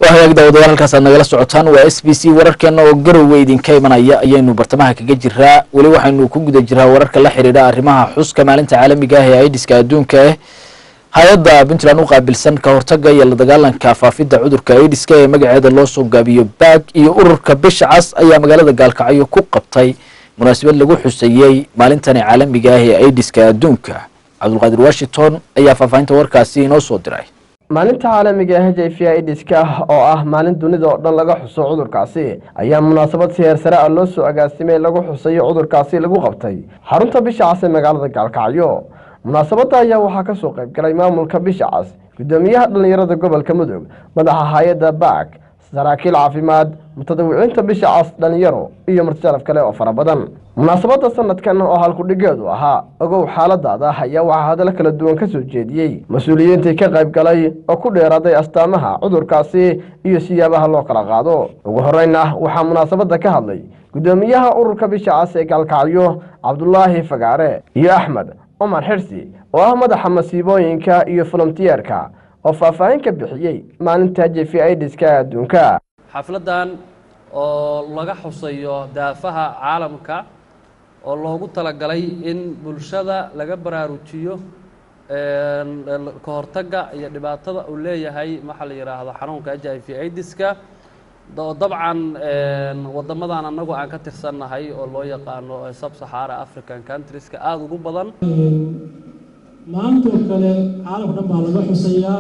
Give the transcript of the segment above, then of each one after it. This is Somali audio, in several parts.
hagaag daawadayaal halkaas aad nagala socotaan waa s b c wararkeena oo garowe idinka imanaya ayaynu bartamaha kaga jiraa weli waxaynu ku guda jiraa wararka la xidhiidha arrimaha xuska maalinta caalamiga ah ee aidiska adduunka ah hay-adda puntland u qaabilsan ka hortaga iyo la dagaalanka faafidda cudurka aidiska ee magaceeda loo soo gaabiyo baag iyo ururka bisha cas ayaa magaalada gaalkacyo ku qabtay munaasabad lagu xuseeyey maalintani caalamiga ah ee aidiska adduunka cabdulqaadir washington ayaa faahfaahinta warkaasi inoo soo diray maalinta caalamiga h i v idiska oo ah maalin dunida oo dhan laga xuso cudurkaasi ayaa munaasabad si heersare ah loo soo agaasimay lagu xusayo cudurkaasi lagu qabtay xarunta bisha cas ee magaalada gaalkacyo munaasabadda ayaa waxaa kasoo qayb galay maamulka bisha cas guddoomiyaha dhallinyarada gobolka mudug madaxa hay-adda baak saraakiil caafimaad mutadawiciinta bisha cas dhalinyaro iyo martisalaf kale oo fara badan munaasabadda sanadkan oo halkudhigeedu ahaa ogow xaaladaada ayaa waxaa hadallo kala duwan ka soo jeediyey mas-uuliyiintii ka qayb galay oo ku dheeraaday astaamaha cudurkaasi iyo siyaabaha loo kala qaado ugu horreyn ah waxaa munaasabadda ka hadlay guddoomiyaha ururka bisha cas ee gaalkacyo cabdulaahi fagaare iyo axmed cumar xirsi oo ah madaxa masiibooyinka iyo volontiyeerka oo faahfaahin ka bixiyey maalinta j v idiska adduunka xafladdan oo laga xusayo daafaha caalamka oo loogu talagalay in bulshada laga baraarujiyo ka hortagga iyo dhibaatada uu leeyahay maxaa la yidhaahdo xanuunka h i v idiska oo dabcan waddamadan annagu aan ka tirsannahay oo loo yaqaano subsaxara african countrieska aada ugu badan maantoo kale caalamka dhan baa laga xusayaa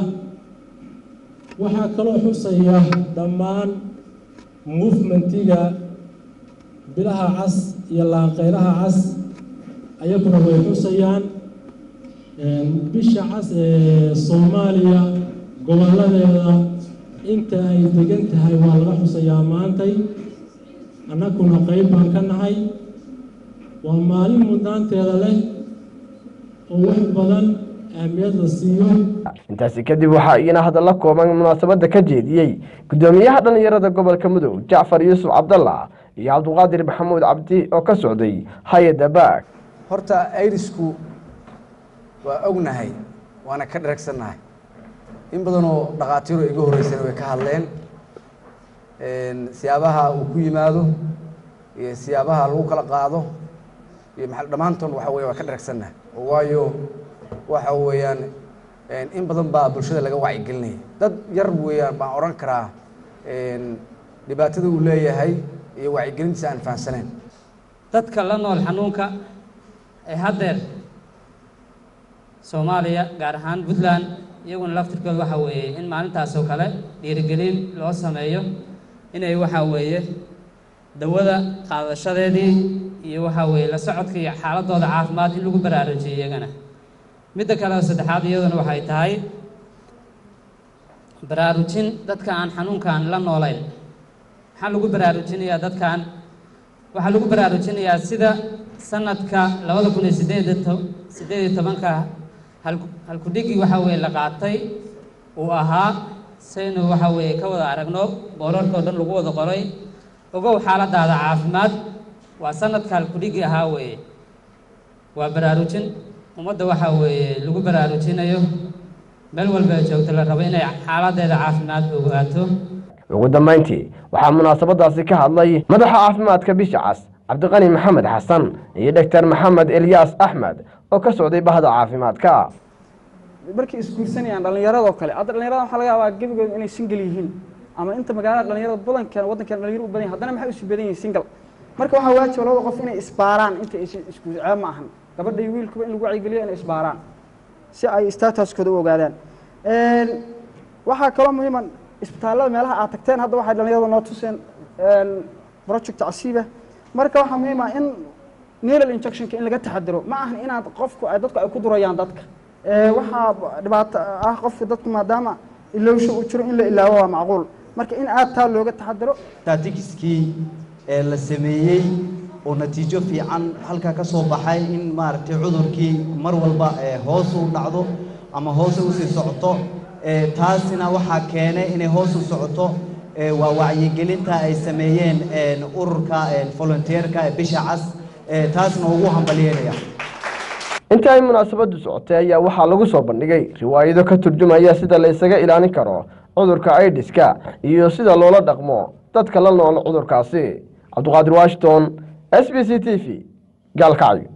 waxaa kaloo xusaya dhammaan movementiga bilaha cas iyo laanqeylaha cas ayaguna way xusayaan bisha cas ee soomaaliya gobolladeeda inta ay degan tahay waa laga xusayaa maantay annaguna qeyb baan ka nahay waa maalin mudnaanteeda leh oo wax badan ahmiyad la siiyo intaasi kadib waxaa iyana hadalla kooban munaasabadda ka jeediyey guddoomiyaha dhallinyarada gobolka mudug jacfar yuusuf cabdalla iyo cabdiqaadir maxamuud cabdi oo ka socday hay-adda baag horta airisku waa ognahay waana ka dheragsannahay in badanoo dhakhaatiiro iga horreysana way ka hadleen siyaabaha uu ku yimaado iyo siyaabaha lagu kala qaado iyo maa dhammaantoon waxa weya waa ka dheragsannahay oo waayo waxa weeyaan in badan baa bulshada laga wacyigelinaya dad yar weeyaan baan odhan karaa dhibaatada uu leeyahay iyo wacyigelintiisa aan fahamsanayn dadka la nool xanuunka ee haddeer soomaaliya gaar ahaan puntland iyaguna laftirkooda waxa weeye in maalintaas oo kale dhiirigelin loo sameeyo inay waxa weeye dawada qaadashadeedii iyo waxa weeye la socodka iyo xaaladooda caafimaad in lagu baraarujiyo iyagana midda kale oo saddexaad iyaduna waxay tahay baraarujin dadka aan xanuunkan la noolayn maxaa lagu baraarujinayaa dadkan waxaa lagu baraarujinayaa sida sanadka labada kun iyo sideed sideed iyo tobanka halkudhigii waxa weeye la qaatay uu ahaa saynu waxa weeye ka wada aragno boorarka oo dhan lagu wada qoray ogow xaaladaada caafimaad waa sanadka halkudhigii ahaa weeye waa baraarujin ummadda waxa weeye lagu baraarujinayo meel walba ay joogto la rabo inay xaaladeeda caafimaad ogaato ugu dambayntii waxaa munaasabadaasi ka hadlay madaxa caafimaadka bisha cas cabdiqani maxamed xasan iyo doctor maxamed elyaas axmed oo ka socday bahda caafimaadka markay isguursanayaan dhallinyaradoo kale hadda dhallinyarada waxaa laga yaabaa gebigood inay single yihiin ama inta magaalada dhallinyarada badankeena waddankeena dhalinyaro u badan yahay haddana maxay isu badan yihiin single marka waxaa waajiba labada qof inay isbaaraan inta aysan isku ceeb ma ahan gabadha iyo wiilkuba in lagu wacyigeliyo inay isbaaraan si ay statuskooda u ogaadaan waxaa kaloo muhiima isbitaallada meelaha aad tagteen hadda waxay dhallinyarada noo tuseen project casiiba marka waxaa muhiim ah in needle injectionka in laga taxadiro ma ahan inaad qofku ay dadku ay ku durayaan dadka waxaa dhibaato ah qofka dadku maadaama ilowsho uu jiro in la ilaawo waa macquul marka in aad taa looga taxadiro statistiskii ee la sameeyey oo natiijo fiican halkaa ka soo baxay in maaragtay cudurkii mar walba hoos u dhacdo ama hoos usii socoto taasina waxaa keenay inay hoos u socoto waa wacyigelinta ay sameeyeen ururka volunteerka ee bisha cas taasna ugu hambalyeynaya intii ay munaasabadu socotay ayaa waxaa lagu soo bandhigay riwaayado ka turjumaya sida la isaga ilaalin karo cudurka aidiska iyo sida loola dhaqmo dadka la nool cudurkaasi cabdiqaadir washington s b c t v gaalkacyo